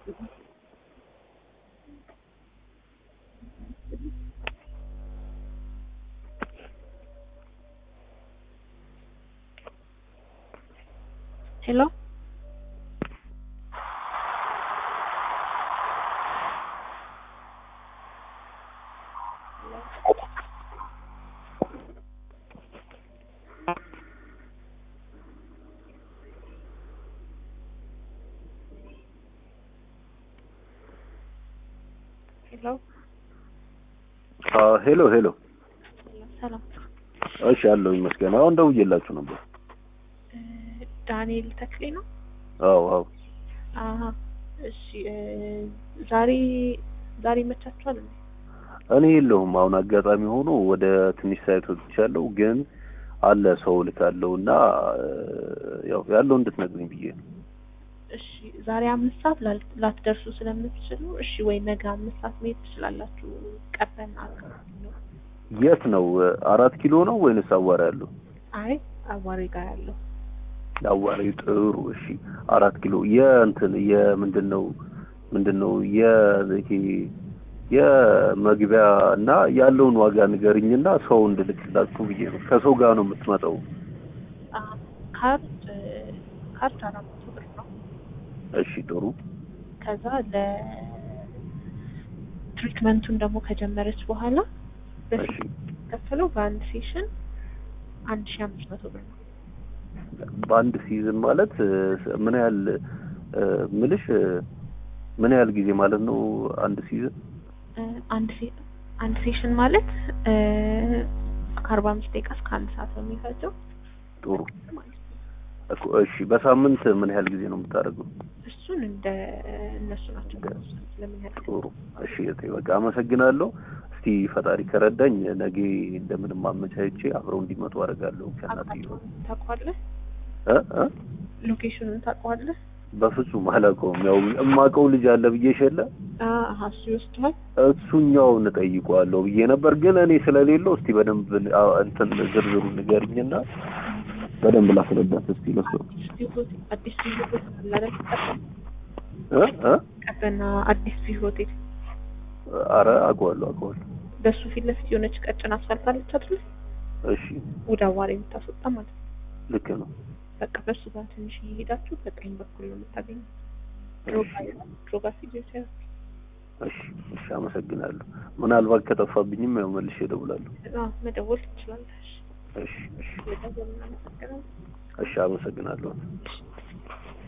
ሄሎ ሄሎ ሄሎ ሄሎ። ሰላም እሺ አለሁ ይመስገን። አሁን ደውዬላችሁ ነበር። እ ዳንኤል ተክሌ ነው? አዎ አዎ። አሀ እሺ እ ዛሬ ዛሬ ይመቻችኋል እንዴ? እኔ የለሁም አሁን አጋጣሚ ሆኖ ወደ ትንሽ ሳይት ወጥቻለሁ፣ ግን አለ ሰው ልካለሁ እና እ ያው ያለው እንድትነግሩኝ ብዬ ነው። እሺ ዛሬ አምስት ሰዓት ላል- ላትደርሱ ስለምትችሉ እሺ ወይ ነገ አምስት ሰዓት መሄድ ትችላላችሁ። ቀበና አካባቢ ነው። የት ነው? አራት ኪሎ ነው ወይንስ አዋራ ያለው? አይ አዋሪ ጋር ያለው አዋሪ። ጥሩ እሺ። አራት ኪሎ የእንትን የምንድን ነው ምንድን ነው የይሄ የመግቢያ እና ያለውን ዋጋ ንገርኝና ሰው እንድልክላችሁ ብዬ ነው። ከሰው ጋር ነው የምትመጣው? አ ካርድ እ ካርድ አራት መቶ ብር ነው። እሺ ጥሩ። ከዛ ለትሪትመንቱን ደግሞ ከጀመረች በኋላ እሺ ከፈለው በአንድ ሴሽን አንድ ሺ አምስት መቶ ብር ነው። በአንድ ሲዝን ማለት እ ምን ያህል እ ምልሽ እ ምን ያህል ጊዜ ማለት ነው አንድ ሲዝን? እ አንድ ሴ- አንድ ሴሽን ማለት እ ከአርባ አምስት ደቂቃ እስከ አንድ ሰዓት ነው የሚፈጀው ጥሩ ማለት ነው። እኮ እሺ። በሳምንት ምን ያህል ጊዜ ነው የምታደርገው? እሱን እንደ እነሱ ናቸው የሚወስኑት ለምን ያህል ጥሩ እሺ። እህቴ በቃ አመሰግናለሁ። እስቲ ፈጣሪ ከረዳኝ ነገ እንደምንም አመቻችቼ አብረው እንዲመጡ አደርጋለሁ ከእናትዬው አቅጣጫውን ታውቀዋለህ? እ እ ሎኬሽኑን ታውቀዋለህ? በፍጹም አላውቀውም። ያው የማውቀው ልጅ አለ ብዬሽ የለ አሀ እሱ ይወስደዋል። እሱኛውን እጠይቀዋለሁ ብዬ ነበር፣ ግን እኔ ስለሌለው እስቲ በደንብ አ- እንትን ዝርዝሩ ንገርኝና በደንብ ላስረዳት እስቲ ለሱ አዲስ ቪው ሆቴል አዲስ ቪው ሆቴል አለ አይደል? እ እ ቀበና አዲስ ቪው ሆቴል አረ አውቀዋለሁ አውቀዋለሁ። በሱ ፊት ለፊት የሆነች ቀጭን አስፋልት አለች አይደል? እሺ ወደ አዋሪ የምታስወጣ ማለት ነው። ልክ ነው። በቃ በሱ ጋር ትንሽ እየሄዳችሁ በቀኝ በኩል ነው የምታገኙት። ድሮጋ ድሮጋ ፊዚዮቴራፒ እሺ እሺ፣ አመሰግናለሁ። ምናልባት ከጠፋብኝም ያው መልሼ እደውላለሁ። አዎ መደወል ትችላለሽ። እሺ እሺ በጣም እናመሰግናለን። እሺ፣ አመሰግናለሁ።